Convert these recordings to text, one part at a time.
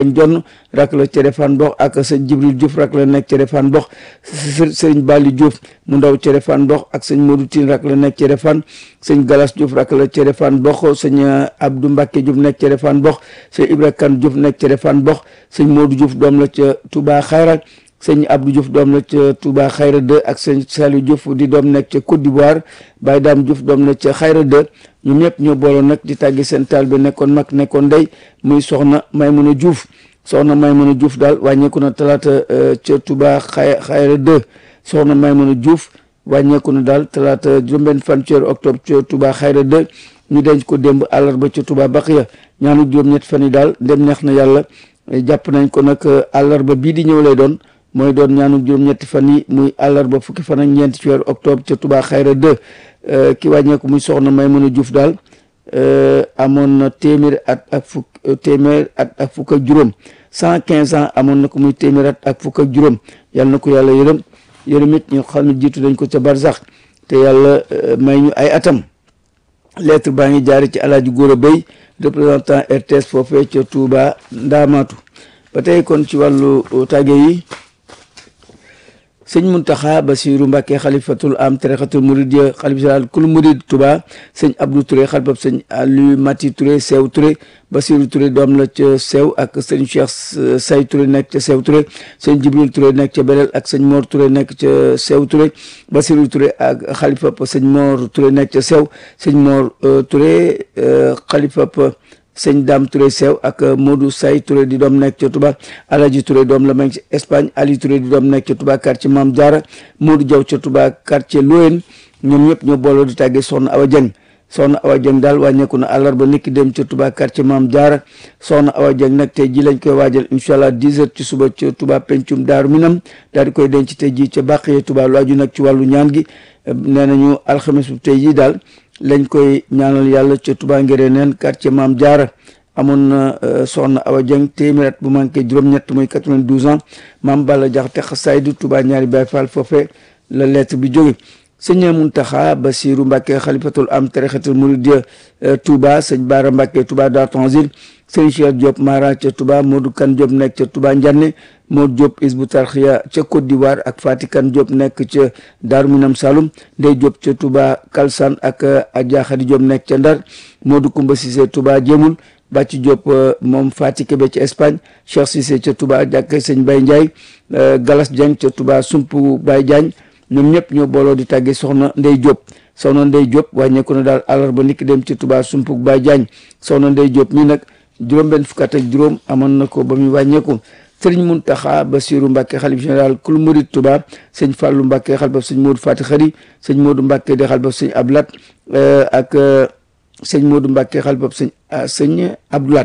Jonn rak la ca Refane Mbox ak sëñ Jibril Diouf rak la nekk ca Refane Mbox sëñ Bali Diouf mu ndaw ca Refane Mbox ak sëñ Modou Tine rak la nekk ca Refane sëñ Galas Diouf rak la ca Refane Mbox sëñ Abdou Mbacke Diouf nekk ca Refane Mbox sëñ Ibra Kane Diouf nekk ca Refane Mbox sëñ Modou Diouf doom la ca Touba Xayra sëñ Abdou Diouf doom la ca Touba Xayra 2 ak sëñ Saliou Diouf di doom nekk ca Côte d'Ivoire Baye Dame Diouf doom la ca Xayra 2 ñoom ñëpp ñoo booloon nag di tàggi seen taal bi nekkoon mag nekkoon ndey muy soxna Maymuna Diouf soxna Maymuna Diouf daal wàññeeku na talaata ca Touba xay Xayra 2 soxna Maymuna Diouf wàññeeku na daal talaata juróom-benn fan ci octobre ca Touba Xayra 2 ñu denc ko démb àllarba ca Touba Baqiya ñaanu juróom-ñett fan yi daal dem neex na yàlla jàpp nañ ko nag àllarba bii di ñëw lay doon mooy doon ñaanu juróom-ñetti fan yi muy àllarba fukki fan ak ñeenti ci weeru octobre ca Touba Xayra 2 ki wàññeeku muy soxna Maymuna Diouf daal amoon na téeméer at ak fukk téeméer at ak fukk ak juróom cent quinze ans amoon na ko muy téeméer at ak fukk ak juróom yàlla na ko yàlla yërëm yërëm it ñu xam ne jiitu dañ ko ca barsax te yàlla may ñu ay atam lettre baa ngi jaari ci alaaji Góora Bay représentant RTS foofee ca Touba Ndaamaatu ba tey kon ci wàllu tàgge yi sëñ Muntaxa Basiru Mbàkke xalifatul am tarixatul murid xalif général kul murid Touba sëñ Abdou Touré xalifab sëñ Aliou Mati Touré Sew Touré Basiru Touré doom la ca Sew ak sëñ Cheikh Say Touré nekk ca Sew Touré sëñ Jibril Touré nekk ca Belel ak sëñ Mor Touré nekk ca Sew Touré Basiru Touré ak xalifab sëñ Mor Touré nekk ca Sew sëñ Mor Touré xalifab sëñ Dame Touré Sew ak Modou Say Touré di doom nekk ca Touba Alaji Touré doom la mag ci Espagne Ali Touré di doom nekk ca Touba quartier Mame Diarra Modou Diaw ca Touba quartier Loyen ñoom ñëpp ñoo booloo di tàggee Soxna Awa Dieng Soxna Awa Dieng daal wàññeeku na àllarba niki dem ca Touba quartier Mame Diarra Soxna Awa Dieng nag tey ji lañ koy waajal incha allah 10 heures ci suba ca Touba pencum Daaru Minam daal di koy denc tey ji ca Bàqiya Touba lu aju nag ci wàllu ñaan gi nee nañu alxames bu tey ji daal lañ koy ñaanal yàlla ca Touba ngere neen quartier Maam Jaara amoon na soxna Awa Dieng téeméer at bu manqué juróom-ñett muy 92 ans maam Balla Jaxate xasaydu Touba ñaari Baay Faal foofe la lettre bi jóge sëñ Muntaxa Basiru Mbàkke xalifatul am tarixatul murid Touba sëñ Baara Mbàkke Touba Dar Tanzil sëñ Cheikh Diop Mara ca Touba Modou Kan Diop nekk ca Touba Njanne Modou Diop Isbu Tarxiya ca Côte d'Ivoire ak Fati Kan Diop nekk ca Daaru Minam Saloum Ndey Diop ca Touba Kalsan ak Adja Khady Diop nekk ca Ndar Modou Kumba Cissé Touba Jéemul Bàcci Diop moom Fati Kébé ca Espagne Cheikh Cissé ca Touba jàkk sëñ Baye Ndiaye Galas Dieng ca Touba Sumpu Baye Diagne ñoom ñëpp ñoo booloo di tàggee soxna Ndey Diop soxna Ndey Diop wàññeeku na daal àllarba niki dem ci Touba Sumpu Baye Diagne soxna Ndey Diop mii nag juróom-benn fukk ak juróom amoon na ko ba muy wàññeeku sëriñ Muntaxa Basiru Mbàkke xalif général kul murid Touba sëñ Fàllu Mbàkke xalifab sëñ Moodu Fati Xari sëñ Moodu Mbàkke di xalifab sëñ Ablat ak sëñ Moodu Mbàkke xalifab sëñ sëñ Abdulat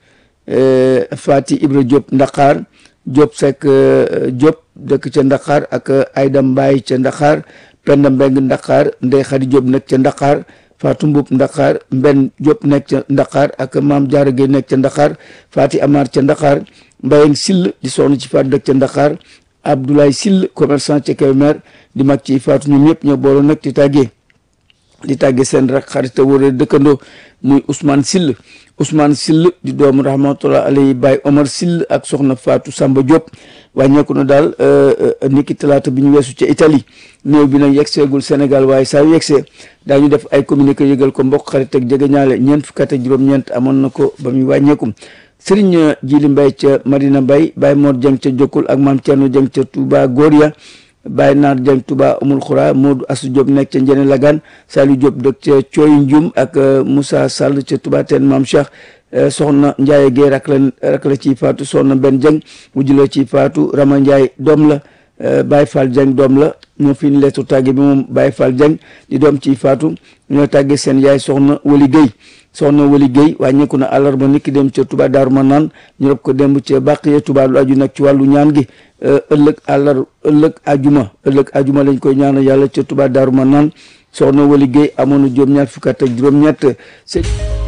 Fati Ibra Diop Ndaqaar Diop Seck Diop dëkk ca Ndaqaar ak Ayda Mbaay ca Ndaqaar Penda Mbeng Ndaqaar Ndey Xadi Diop nekk ca Ndaqaar Fatou Mboup Ndaqaar Mbenn Diop nekk ca Ndaqaar ak Maam Jaara Gey nekk ca Ndaqaar Fati Amar ca Ndaqaar Mbayeng Sill di soxna ci Fatou dëkk ca Ndaqaar Abdoulaye Sill commerçant ca Kébémer di mag ci Fatou ñoom ñëpp ñoo booloo nag di tàggee di tàggee seen rak xarita wóore dëkkandoo muy Ousmane Sill Ousmane Sill di doomu rahmatullah alayhi Baye Omar Sill ak soxna Fatou Samba Diop wàññeeku na daal niki talaata bi ñu weesu ca Italie néew bi nag yeggseegul Sénégal waaye saa yu yeggsee daañu def ay communiqué yëgal ko mbokk xarit ak jege ñaale ñeent fukk ak juróom-ñeent amoon na ko ba muy wàññeeku Serigne Jili Mbay ca Madina Mbay Baye Mor Dieng ca Jokkul ak maam Thierno Dieng ca Touba Goria Baye Naar Dieng Touba Amul Xura Modou Assou Diop nekk ca Njene Lagan Saliou Diop dëkk ca Cooy Njum ak Moussa Sall ca Touba Teen maam Cheikh soxna Ndiaye Guèye rak la rak la ciy faatu soxna Ben Dieng wujj la ciy faatu Rama Ndiaye doom la Baye Fall Dieng doom la ñoo fi ñu leetu tàgge bi moom Baye Fall Dieng di doom ciy faatu ñoo tàgge seen yaay soxna Wali Guèye soxna Wali Guèye wàññeeku na àllarba niki dem ca Touba Daaru Manaan ñu rob ko demb ca Bàqiya Touba lu aju nag ci wàllu ñaan gi ëllëg àllar ëllëg ajuma ëllëg ajuma lañ koy ñaanal yàlla ca Touba Daaru Manaan soxna Wali Guèye amoon na juróom-ñaar fukk ak juróom-ñett